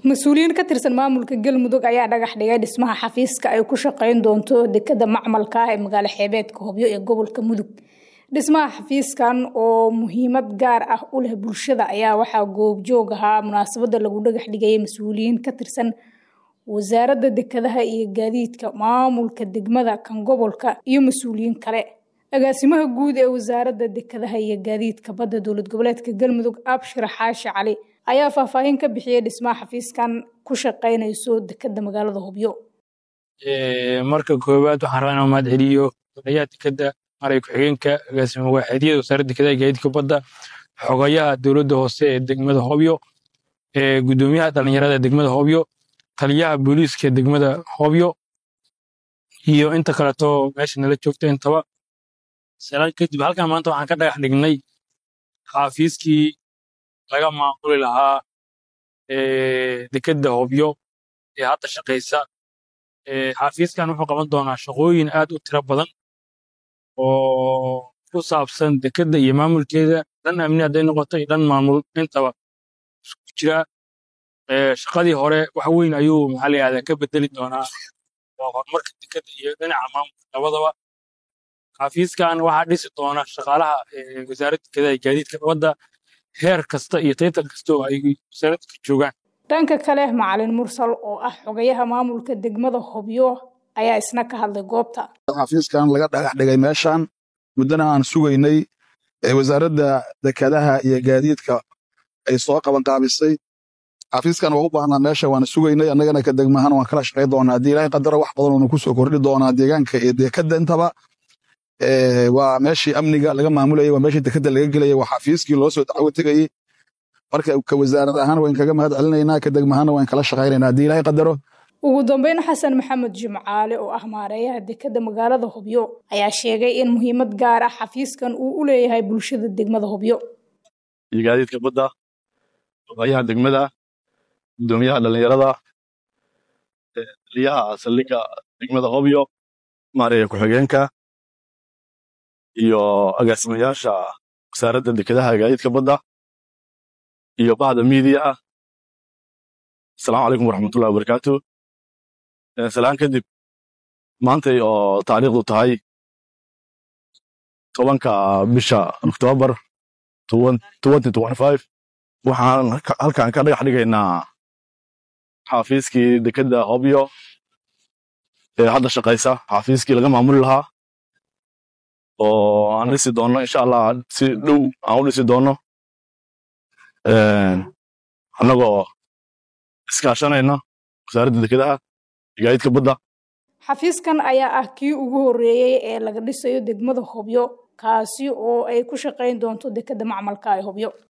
mas-uuliyiin ka tirsan maamulka galmudug ayaa dhagax dhigay dhismaha xafiiska ay ku shaqeyn doonto dekada macmalka ah ee magaalo xeebeedka hobyo ee gobolka mudug dhismaha xafiiskan oo muhiimad gaar ah u leh bulshada ayaa waxaa goobjoog ahaa munaasabada lagu dhagax dhigayay mas-uuliyiin ka tirsan wasaaradda dekadaha iyo gaadiidka maamulka degmada kan gobolka iyo mas-uuliyiin kale agaasimaha guud ee wasaaradda dekadaha iyo gaadiidka badda dowlad goboleedka galmudug abshir xaashi cali ayaa faahfaahin ka bixiyay dhismaha xafiiskan ku shaqeynayso dekada magaalada hobyo marka koowaad waxaan rabaa inaan mahad celiyo odayaha dekada maray ku-xigeenka agaasima waaxeedyada wasaaradda dekadaha iyo gaadiidka badda xogayaha dowladda hoose ee degmada hobyo gudoomiyaha dhalinyarada ee degmada hobyo taliyaha booliiska ee degmada hobyo iyo inta kaleto meesha nala joogta intaba salaan kadib halkan maanta waxaan ka dhagax dhignay xaafiiskii laga maamuli lahaa dekadda hobyo ee hadda shaqaysa xaafiiskan wuxuu qaban doonaa shaqooyin aad u tiro badan oo ku saabsan dekadda iyo maamulkeeda dhan amni hadday noqoto iyo dhan maamul intaba isku jira shaqadii hore wax weyn ayuu maxaa la yihahdaa ka bedeli doonaa oo horumarka dekadda iyo dhinaca maamulka labadaba xafiiskan waxaa dhisi doona shaqaalaha wasaaradda dekadaha iyo gaadiidka badda heer kasta iyo taytar kasta oo ay wasaaradda ka joogaan dhanka kale macalin mursal oo ah xogayaha maamulka degmada hobyo ayaa isna ka hadlay goobta xafiiskan laga dhagax dhigay meeshan muddana aan sugaynay wasaaradda dekadaha iyo gaadiidka ay soo qabanqaabisay xafiiskan waa u baahnaa meesha waana sugaynay annagana ka degmahan waan kala shaqay doonaa haddii ilaahay qadaro wax badan oona kusoo kordhi doonaa deegaanka iyo dekadda intaba waa meeshii amniga laga maamulayay waa meeshii dekadda laga gelayay waa xafiiskii loo soo dacwo tegayey marka ka wasaarad ahaan wayn kaga mahad celinaynaa ka degmahana wayn kala shaqaynaynaa haddii ilaahay qadaro ugu dambeyn xasan maxamed jimcaale oo ah maareeyaha dekadda magaalada hobyo ayaa sheegay in muhiimad gaar ah xafiiskan uu u leeyahay bulshada degmada hobyo iyo gaadiidka badda ogayaha degmada gudoomiyaha dhalinyarada taliyaha saldhigga degmada hobyo maareeya ku-xigeenka iyo agaasimayaasha wasaaradda dekadaha gaadiidka badda iyo bahda miidiya ah asalaamu calaykum waraxmatullahi wabarakaatu salaan kadib maantay oo taariikhdu tahay tobanka bisha oktoobar waxaan halkan ka dhagax dhigaynaa xaafiiskii dekadda hobyo ee hadda shaqaysa xaafiiskii laga maamuli lahaa oo aan dhisi doonno insha allah si dhow aan u dhisi doonno annagoo iskaashanayna wasaaradda dekadaha iyo gaadiidka badda xafiiskan ayaa ah kii ugu horreeyey ee laga dhisayo degmada hobyo kaasi oo ay ku shaqayn doonto dekadda macmalka ee hobyo